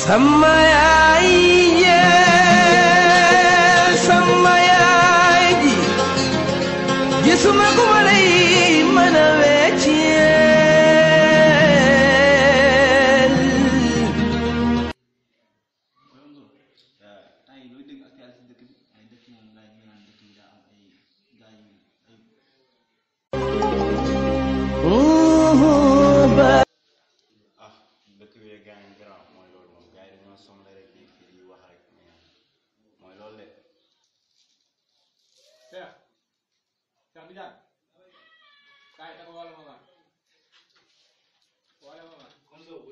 sama yaay yee sama yaay ji gisuma ku ma lay mën a wecceel temps yi looy dégg actualité si dëkk bi ay dëkk moom laaj ñu naan dëkk bi daa am ay gars yu ay ah dëkk bi gars yi garaaw mooy loolu moom gars yi dañoo soxla rek di di wax rek mais mooy loolu de Cheikh Cheikh Tidiane kaay dafa wala ma ma wala ma ma comme ça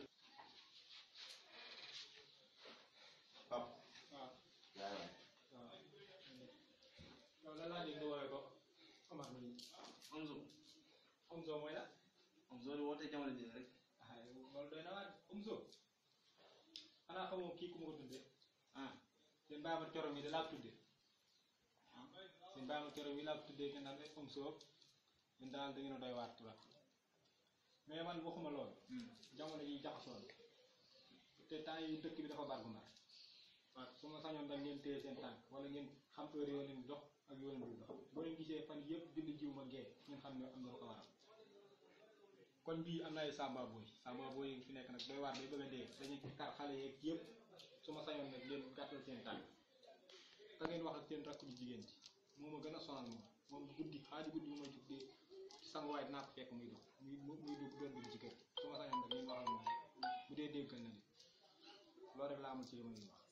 Pap waaw yaay waay waaw loolu la laa dégg nga woowee ko Omar mi Omzo Omzo mooy la Omzo di woote jamono ji rek ah loolu doy na waar Omzo xanaa xamoo kii ku ma ko tuddee ah seen baama coro mi da laa ko tuddee seen baama coro mi laa ko tuddee ngeen naan rek Omzo ñun daal da ngeen a doy waar turam mais man waxuma loolu jamono yi jaxasoo na te temps yi dëkk bi dafa bargu mar waaw su ma sañoon da ngeen téye seen tànk wala ngeen xam heure yoo leen dox ak yoo leen dul dox boo leen gisee fan yëpp julli jiw ma gee ngeen xam ne am na lu ko waral kon bii am na ay samba boy samba boy yi fi nekk nag doy waar day bëgg a dee dañuy kar xale yeeg yëpp su ma sañoon nag ngeen gàttal seen tànk ka ngeen wax ak seen rakk bu jigéen ji moo ma gën a sonal moom moom guddi xaaju guddi bu ma jug dee sanguwaay dinaa ko fekk muy dox muy muy dugg doon dugg ci kër su ma sañoon nag ngeen wax ak moom bu dee déggal na li loolu rek laa amul ci yéen wax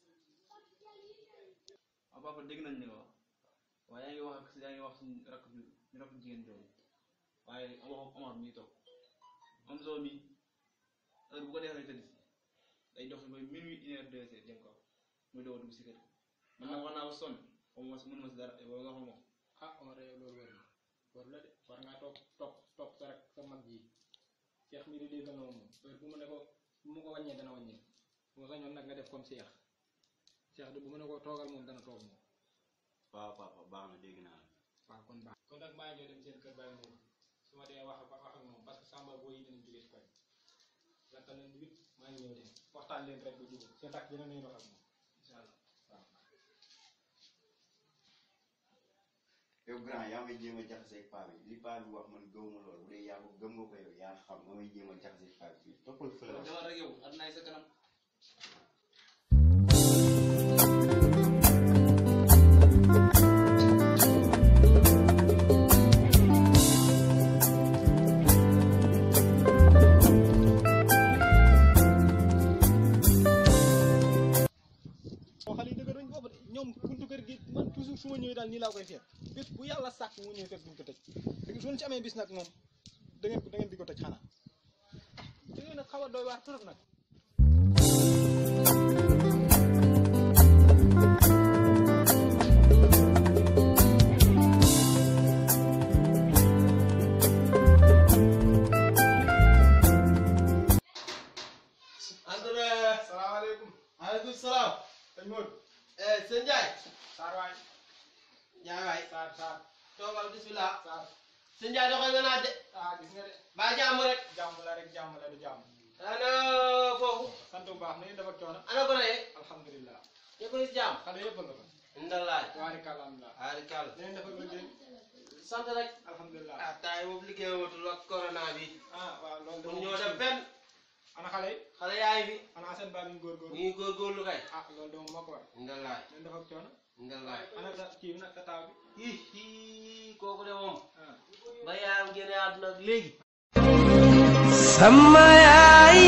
waaw papa dégg nañ li nga wax waaye yaa ngi wax ak yaa ngi wax suñu rakk ju ñu rakk jigéen jooju waaye waxu Omar mi toog Omzo mi heure bu ko defee tëdd si day dox ba minuit une heure deux heures jëm kaw muy doog a dugg si kër man nag wax naa ba sonn xaw ma si mënuma si dara yow nga xam ma ko ah Omar yow loolu wër na wër la de war ngaa toog topp topp sa rek sa mag ji Cheikh mi di déggal na ma moom heure bu ma ne ko bu ma ko wàññee dana wàññee bu ma sañoon nag nga def comme Cheikh Cheikh de bu ma ne ko toogal moom dana toog moom waaw papa baax na dégg naa la waaw kon baax kon nag maa ngi ñëw dem seen kër bàyyi moom su ma dee wax ak wax ak moom parce que Samba boo yi dinañ jógee si koñ lakkal leen wit maa ngi ñëw dem waxtaan leen rek ba jubóo seen rakk dina nañu wax ak moom incha allah waaw yow grand yaa may jéem a jaxaseeg paa bi li paa bi wax man gëwuma loolu bu dee yaa ko gëm nga ko yow yaa xam nga may jéem a jaxaseeg paa bi toppal fële loolu dama rek yow adnaay sa kanam boo xale yi dëgëruñ boobu de ñoom buntu kër gi man toujours su ma ñëwee daal nii laa koy fekk bés bu yàlla sàkk mu ñëw fekk duñ ko tëj léegi suñu ci amee bis nag moom da ngeen da ngeen di ko tëj xanaa ah da ngeen a xaw a doy waar trop nag Andre salaamaaleykum maaleykum salaam sëñ Modou eh sëñ Ndiaye Saar waay Ndiaye waay Saar Saar toogal bismillah Saar sëñ Ndiaye doxal nga naaj de ah gis nga de ba jàmm rek jàmm la rek jàmm la du jàmm ana foofu sant bu baax nañu dafa coono ana ko reye alhamdulilah ñëpp ni si jàmm xale yëpp a nga fa ndalaay waarika alhamdulilah aari kàll nañu dafa liggéey sant rek alhamdulilah ah taay boobu liggéey watul ak corona bi ah waaw loolu mun ñoo dem fenn ana xale yi xale yaay fi ana seen baa ñu góorgóorlu ñu ngi góorgóorlu kay ah loolu dong moo ko war ndalaay nañu dafa coono ndalaay ana sa kii bi nag sa taaw bi hi hi kooku de moom ah ba yaayam génne àdduna léegi sama yaay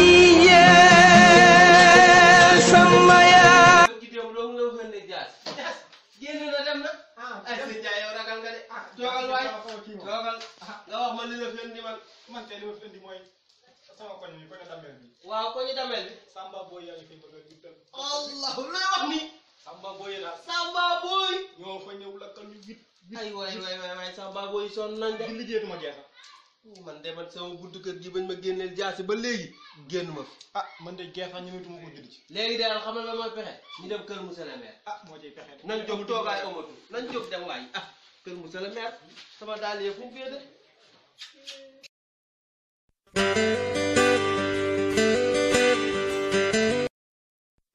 yee sama yaay ci démb loolu nga fën ne jaas jaas génn na dem na ah ay sëñ Ndiaye yow ragal nga de ah toogal waay kii moom toogal nga wax ma li la fi indi man man tey li ma fi indi mooy sama koñ bi koñ damel bi waaw ko ñu damel bi Samba Boy yaa ñu koy bëgg a juddal allah looy wax ni Samba Boy daal Samba Boy ñoo fa ñëw lakkal ñu wit ay waay waay waay waay Samba Boy sonn nañ de di liggéeyatuma jeexal man de man sama buntu kër gi bañ ma génneel jaasi ba léegi génn ma fi ah man de geexal ñu nituma ko judd ci léegi daal xam nga mooy pexe ñu dem kër monsieur le maire ah moo ciy pexe de nañ jóg toogaay amatu nañ jóg dem waay ah kër monsieur le maire sama daal yee fu mu féete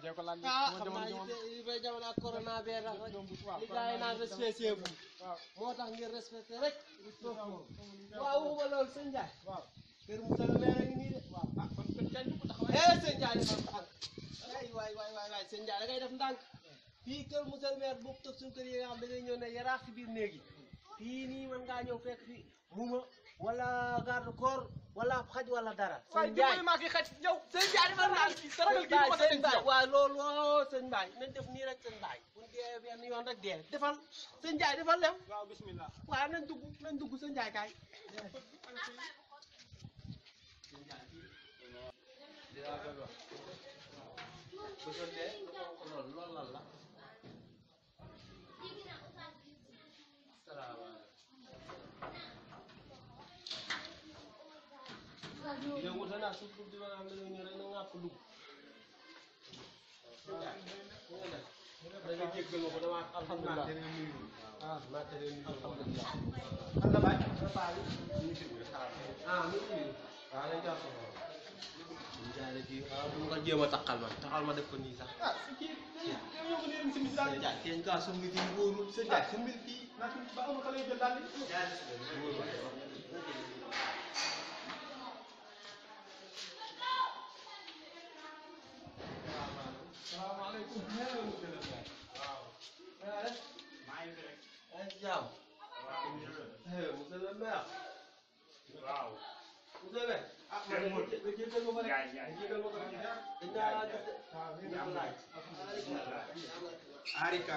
tee ko laaj ah sama xam naa jamono jamono yi bay jamono ak corona bee tax rek waaw li gars yi naan respecté bu waaw moo tax ngeen respecté rek waaw waxuma loolu sëñ Ndiaye waaw kër Moussa le maire a ngi nii de waaw ah kon kon jaay ko taxawaay eh sëñ Ndiaye defal ndànk ay waay waay waay waay sëñ Ndiaye da ngay def ndànk fii kër Moussa le maire boobu toog suñu kër yi nga xam da ngay ñëw ne yaraax ci biir néeg yi fii nii mën ngaa ñëw fekk fi muma wala garde corps wala xaj wala dara waaye sëñ Ndiaye dimbali maa ki xaj yow sëñ Ndiaye defal ndànk sa ragal gi Baye ma sëñ sëñ Baye yow waaw loolu waaw sëñ Baye nañ def nii rek sëñ Baye bu ñu dee benn yoon rek dee defal sëñ Ndiaye defal lem waaw bismillah waaw nañ dugg nañ dugg sëñ Ndiaye kaay loolu loolu lan la yow wute naa suuf suuf di ma am ne ñu rek na ngàpp dugg da nga jéggal ma ko dama alhamdulilah ah maa tere ñu alhamdulilah an la bàyyi sa paa bi ah mi ngi nii waaw nañ jàpp ko ñu jaare ci waaw bu nga jéem a taxal ma taxal ma def ko nii sax ah si kii yow ñoo ko leen si misaal sëñ Ndiaye teeñ kaa sumbi ci wóorul sëñ Ndiaye sumbi fii naa fi ba amul xale yu jël daal di salaamaaleykum waaw maa ngi fi rek ay jàmm eh monsieur le maire waaw monsieur le maire ah ma ne nga jéggal ma ko rek yaay yaay jéggal ma ko rek dañ naa laa gis de ñëpp laaj Arika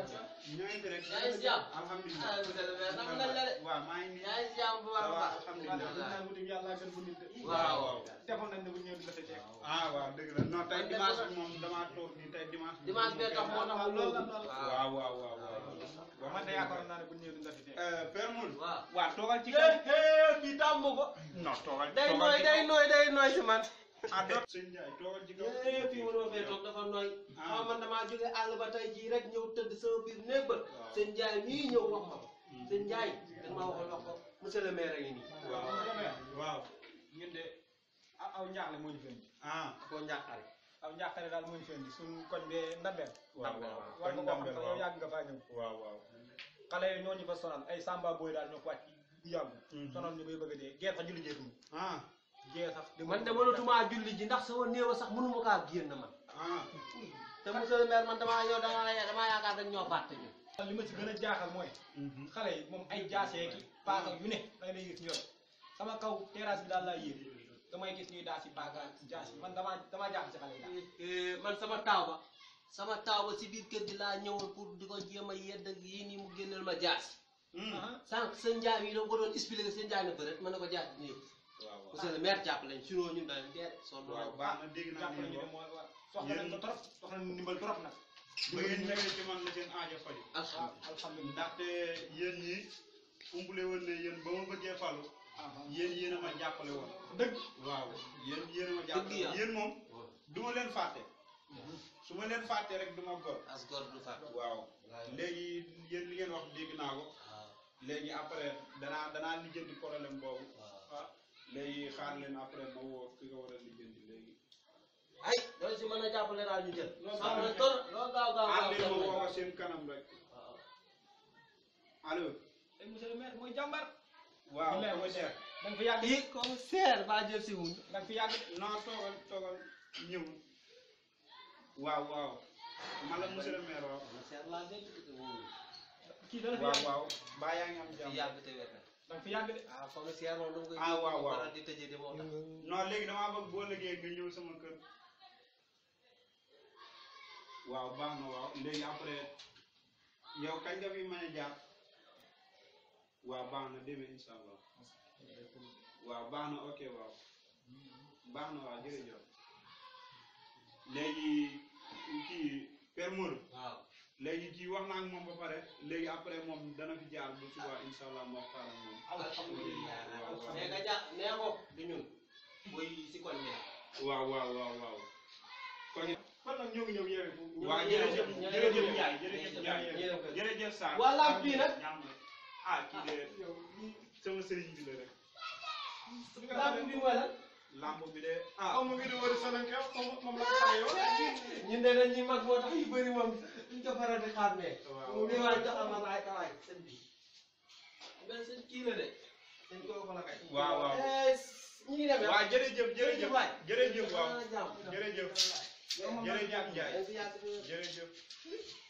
ñoo ngi fi rek yaa ngi si jàmm alhamdulilah ah monsieur le maire naka lañ la de waaw maa ngi nii yaa ngi si jàmm bu baax a baax alhamdulilah naan wuti yàlla gën bu nit de waaw defoon nañ ne bu ñëw di la fi teg ah waaw dëgg la non tey dimanche bi moom damaa toog nii tey dimanche bi dimanche bee tax moo tax waaw loolu la loolu la waaw waaw waaw waaw waaw man de yaakaaroon naa ne bu ñëw di la fi teg Euh, Père Moul waaw waaw toogal ci eh eh bi tàmm ko non toogal day toogal nooy ci day kaw. nooy day nooy si man ah doot sëñ Ndiaye toogal ci kaw eh fii mënoo fee toog dafa nooy Ah. xaw man damaa jóge àll ba tey jii rek ñëw tëdd sama biir néeg ba sëñ Ndiaye mii ñëw wax ma ko sëñ Ndiaye dañ ma waxoon wax ko monsieur le maire a ngi nii waaw waaw ñun de aw aw njaaxle moo ñu fi indi ah koo njàqare aw njaaxle daal moo ñu fi indi suñu koñ bee ndambeel waaw waaw war nga koo xam Ndambel, sax waaw. yow yàgg nga faa ñëw waaw waaw xale yi ñoo ñu fa sonal ay samba boy daal ñoo ko wàcc bu yàgg Mhm. sonal ñu bay bëgg a dee gee sax julli jeetuñu ah gee sax man de mënatumaa julli ji ndax sama néew sax mënuma kaa génn man ah te monsieur le maire man damaa yow damaa damaa yaakaar dañ ñoo fàtte ñu li ma ci gën a jaaxal mooy xale yi moom ay jaasee ki paaka yu ne da ngay gis ñor sama kaw terrasse bi daal laa yéeg damay gis ñuy daas si paaka jaas yi man damaa damaa jaaxal si xale yi daal man sama taaw ba sama taaw ba si biir kër gi laa ñëwoon pour di ko jéem a yedd ak yii nii mu génneel ma jaas ah sànq sëñ Ndiaye yi da nga ko doon expliqué sëñ Ndiaye ne ko rek mën na ko jaas nii waaw waaw monsieur le maire jàpp lañ sinon ñun dañ dee sonn waaw nañ baax na dégg naa jàpp li nañu nga ne wax moo war soxla nañ ko trop soxla nañ ndimbal trop nag ba ngeen ñëwee ci man la seen aajo faju waaw alhamdulilah alhamdulilah ndaxte yéen ñi umpule woon ne yéen ba ma bëggee falu ah yéen yéen a ma jàppale woon dëgg waaw yéen yéen a ma Dëgg jàppale yàlla. woon yéen moom du ma leen fàtte su ma leen fàtte rek du ma gor as gor du fàtte waaw léegi yéen li ngeen wax dégg naa ko waaw léegi après danaa danaa lijjanti problème boobu waaw ah léegi xaar leen après ma woo ki nga war a lijjanti léegi ay loolu si mën a jàppale daal ñu jël Loolu xam daal na tor loolu gaaw gaaw xaar gaaw leen ma jàppale. woo ko seen kanam rek waaw allo ay monsieur le maire mooy jàmbar waaw Billaay mooy commissaire da nga fi yàgg i commissaire baa jël si wuñ da nga fi yàgg non toogal toogal ñëw waaw waaw man la monsieur le maire waaw commissaire laa dégg te wuñ kii dana fi waaw yàgg waaw baa yaa ngi am fi jàmm yàgg te wér na da nga fi yàgg de ah commissaire moom dama koy Ah, waaw, waaw. faral di tëjee de moo tax non léegi damaa bëgg boo liggéey nga ñëw sama kër waaw baax na waaw léegi après yow kañ nga fi mën a jaar waaw baax na demee incha allah waaw baax na ok waaw baax na waaw jërëjëf léegi kii Père Modou waaw léegi kii wax naa ak moom ba pare léegi après moom dana fi jaar bu suba incha allah moo waxtaan ak moom alhamdulilah waaw waaw nee nga ja nee ko du ñun muy si koñ bi waaw waaw waaw waaw kon kon nag ñoo ngi ñëw yeewee foofu waaw jërëjëf jërëjëf Ndiaye jërëjëf Ndiaye jërëjëf Sarr waa lamp bi nag ñam rek ah kii de sama sëriñ bi la rek lamp bi mooy lan lamb bi de ah ah mu ngi di wëri Solanke moom moom la ko xamee yow. ñun de dañ ñuy mag moo tax yu bëri moom duñ ko faral di xàmmee. Waaw. mu ngi waay joxal ma laay kawaay sëñ bi. mais sëñ kii la de. sëñ koo ko la kay. waaw waaw Eh, ñu ngi dem yow. waaw jërëjëf jërëjëf waay. jërëjëf waaw Ah, jàmm. jërëjëf jërëjëf Ndiaye Dañ si yàgg di- jërëjëf